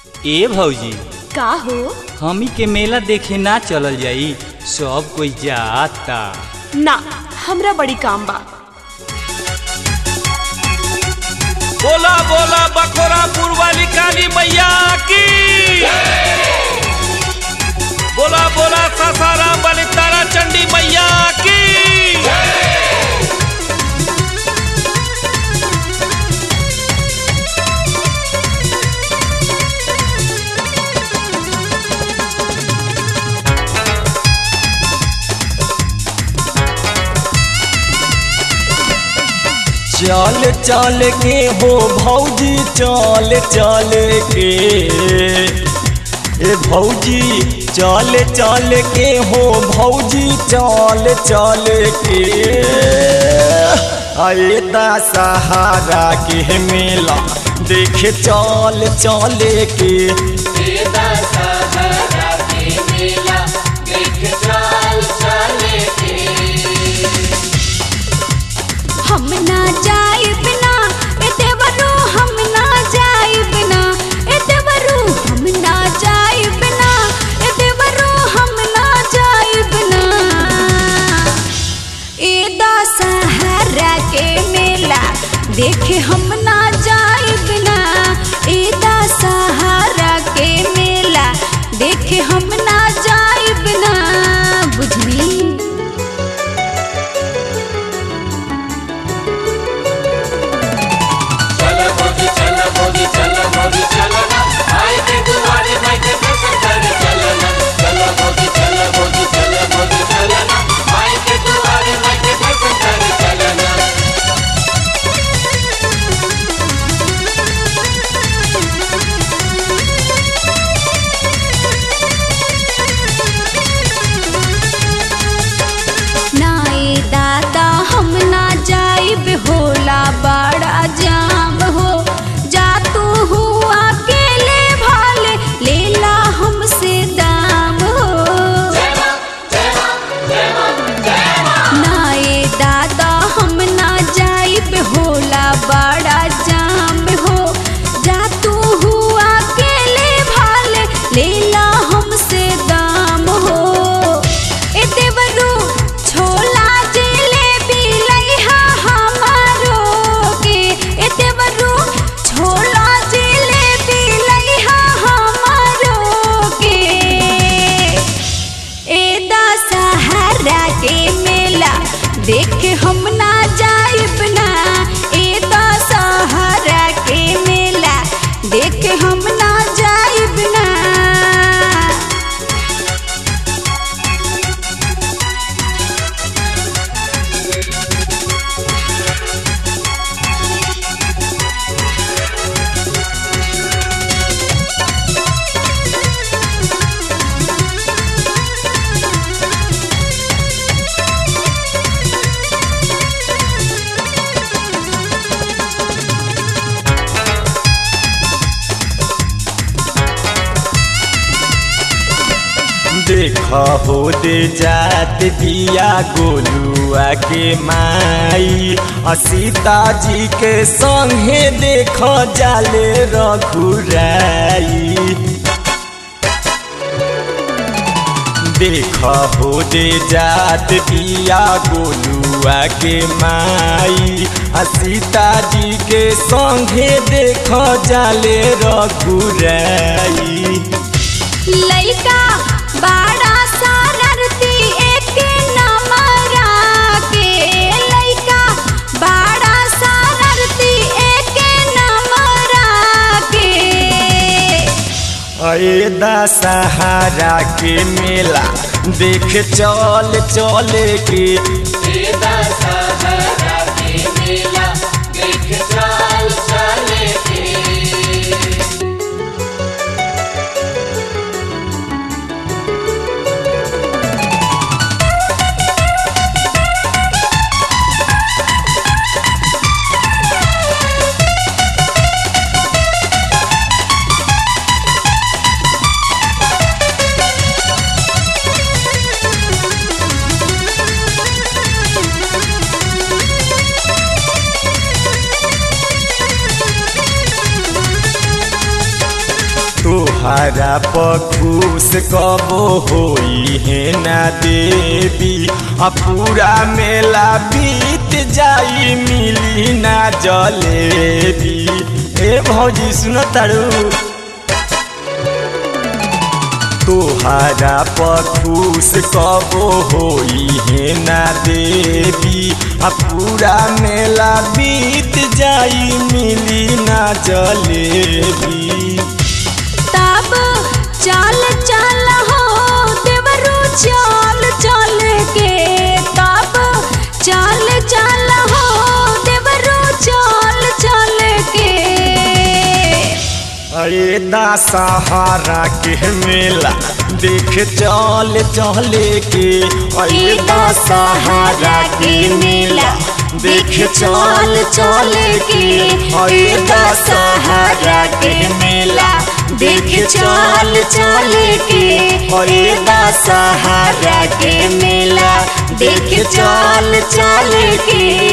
ए भौजी का हो हमी के मेला देखे ना चलल जाई सब कोई जाता ना हमरा बड़ी काम बा बोला बोला बखोरापुर वाली काली मैया की बोला बोला सासाराम वाली तारा चंडी मैया की चल चल के हो भौजी चल चल के ए भौजी चल चल के हो भौजी चल चल के अरे सहारा के मेला देखे चल चल के हम ना जाइब ना ए देवरू हम ना जाइब ना ए देवरू हम ना जाइब ना ए देवरू हम ना जाइब ना ए दशहरा के मेला देखे हम ना जाइब ना ए दशहरा के मेला देखे हम ना जाइब ना बुझनी नाए दादा हम ना जाइब होला बड़ा जाम हो जा तू हुआ अकेले भाले लेला हमसे दाम हो नाए दादा हम ना जाइब होला बड़ा जाम हो जा तू हुआ अकेले भाले लेला हमसे दाम हो ए देवरू छोला जिलेबी लइहा हमारो के ए देवरू छोला जिलेबी लइहा हमारो के ए दशहरा के मेला देख हम ना जाइब ना ए दशहरा के मेला देख हम ना जाइब ना देखा हो दे जात दिया गोलुआ के माई आ सीता जी के संगे देख जाले रघुराई देखा हो दे जात दिया गोलुआ के माई आ सीता जी के संगे देख जाले रघुराई लइका बड़ा सारथी एक नमरा के लइका बड़ा सारथी एक नमरा के अरे दशहरा के मेला देख चल चल के तोहरा पखूस कबो होई है ना देवी आ पूरा मेला बीत जाई मिली ना जलेबी ए भौजी सुन तारू तोहरा पखूस कबो होई है ना देवी आ पूरा मेला बीत जाई मिली ना जलेबी तब चल चल हो देवरू चल चल के तब चल चल हो देवरू चल चल के अरे दशहरा के मेला देख चल चले के अरे दशहरा के मेला देख चल चले के अरे दशहरा के मेला देख चल चले के अरे दशहरा के मेला देख चल चले के